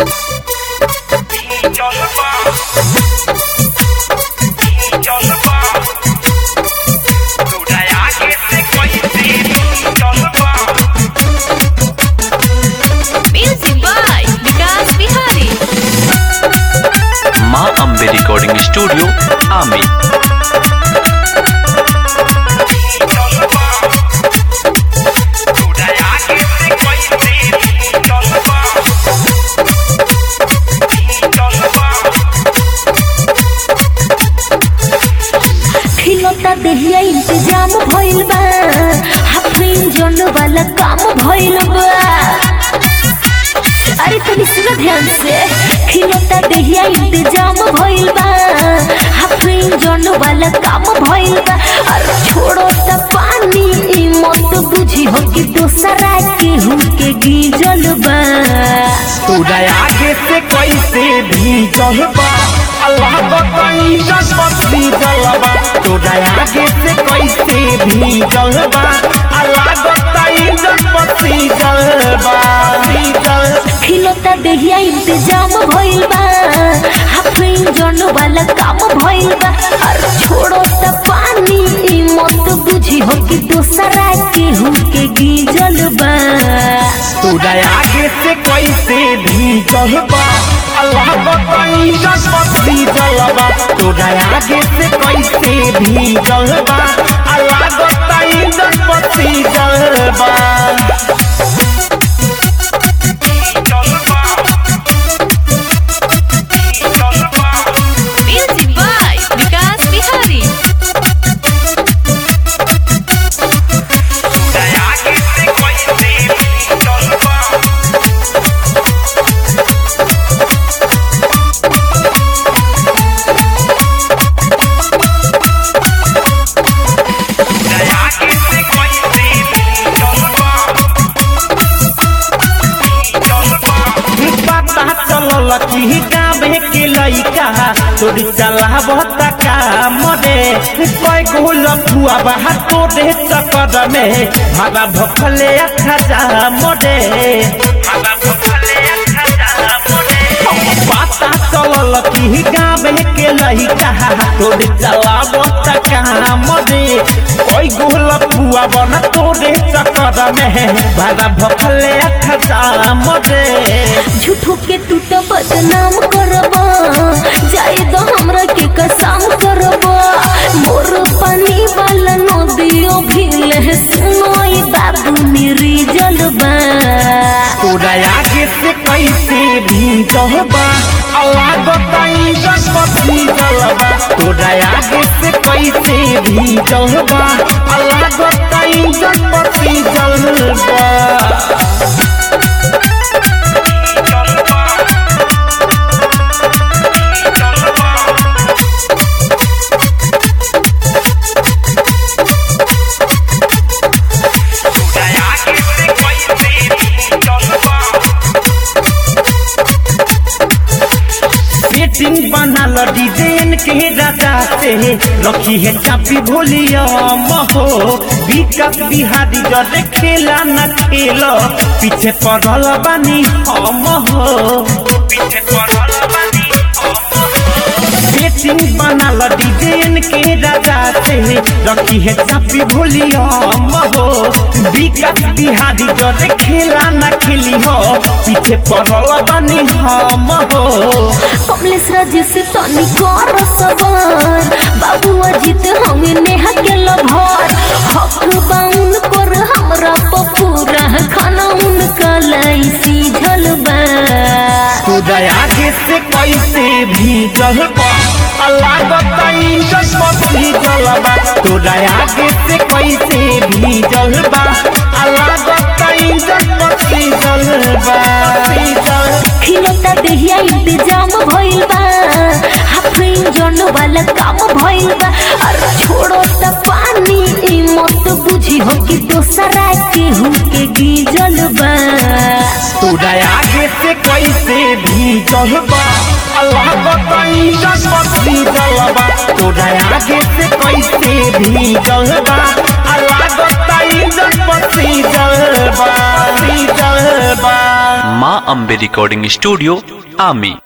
Music by Vikas Bihari. माँ Ambe recording studio आमी खिलौता देहिया इंतजाम भइल बा हाफ इंजन वाला काम भइल बा अरे तनी सुनो ध्यान से खिलौता देहिया इंतजाम भइल बा हाफ इंजन वाला काम भइल बा अरे छोड़ो त पानी ई मत बुझी हो कि दोसरा के हुके गीजल बा तोरा आगे से कैसे भीजल बा अल्लाह बताई जसपति जलबा तोरा आगे से कैसे भीजल बा अल्लाह बताई जसपति जलबा भीजल खिलौता देहिया इंतजाम भइल बा हाफ इंजन वाला काम भइल बा अरे छोड़ो त पानी ई मत बुझी हो कि दोसरा के हुके गीजल बा तोरा आगे से कैसे भीजल बा अल्लाह बताई जसपति जलबा तोरा आगे से कैसे भीजल बा अल्लाह बताई जसपति जलबा Music by Vikas Bihari. पता चलल कि गावे के लइका तोरी चलावत काम रे कोई गोल फुआ बहा तोरे चक्कर में भागा भखले खजा मोरे पता चलल कि गावे के लइका तोरी चलावत काम रे कोई गोल फुआ बना तोरे चक्कर में भागा भखले खजा मोरे झूठो के तू तो बदनाम करबा जाए दो हमरा के कसम करबा मोर पानी वाला नदियो भील है सुनो ई बाबू निर्जल बा तोरा आगे से कैसे भीजल बा अल्लाह बताई जसपति जलबा तोरा आगे से कैसे भीजल बा अल्लाह बताई जसपति जलबा सेटिंग बनल डिजाइन के राजा से रखी है चापी भोलिया महो विकास बिहारी जरे खेला न खेल पीछे पड़ल बानी हम हो पीछे पड़ल बानी सेटिंग बनल डिजाइन के राजा से रखी है चापी भोलिया हो विकास बिहारी जरे खेला न खेली हो पीछे पड़ल बानी हम हो कमलेश राज से तनी कर सबर बाबू अजित हमें नेहा के लभर हक बाउन पर हमरा पपूरा खाना उनका लाई सीझल बा तोरा आगे से कैसे भीजल बा अल्लाह बताई जसपति जलबा तोरा आगे से कैसे भीजल बा अल्लाह बताई जसपति जलबा भीजल खिलौता देहिया इंतजाम भइल बा हाफ इंजन वाला काम भइल बा अरे छोड़ो त पानी ई मत बुझी हो कि दोसरा के हुके गीजल बा तोरा आगे से कैसे भीजल बा अल्लाह बताई जसपति जलबा तोरा आगे से कैसे भीजल बा अल्लाह बताई जसपति जलबा भीजल बा माँ अम्बे रिकॉर्डिंग स्टूडियो आमी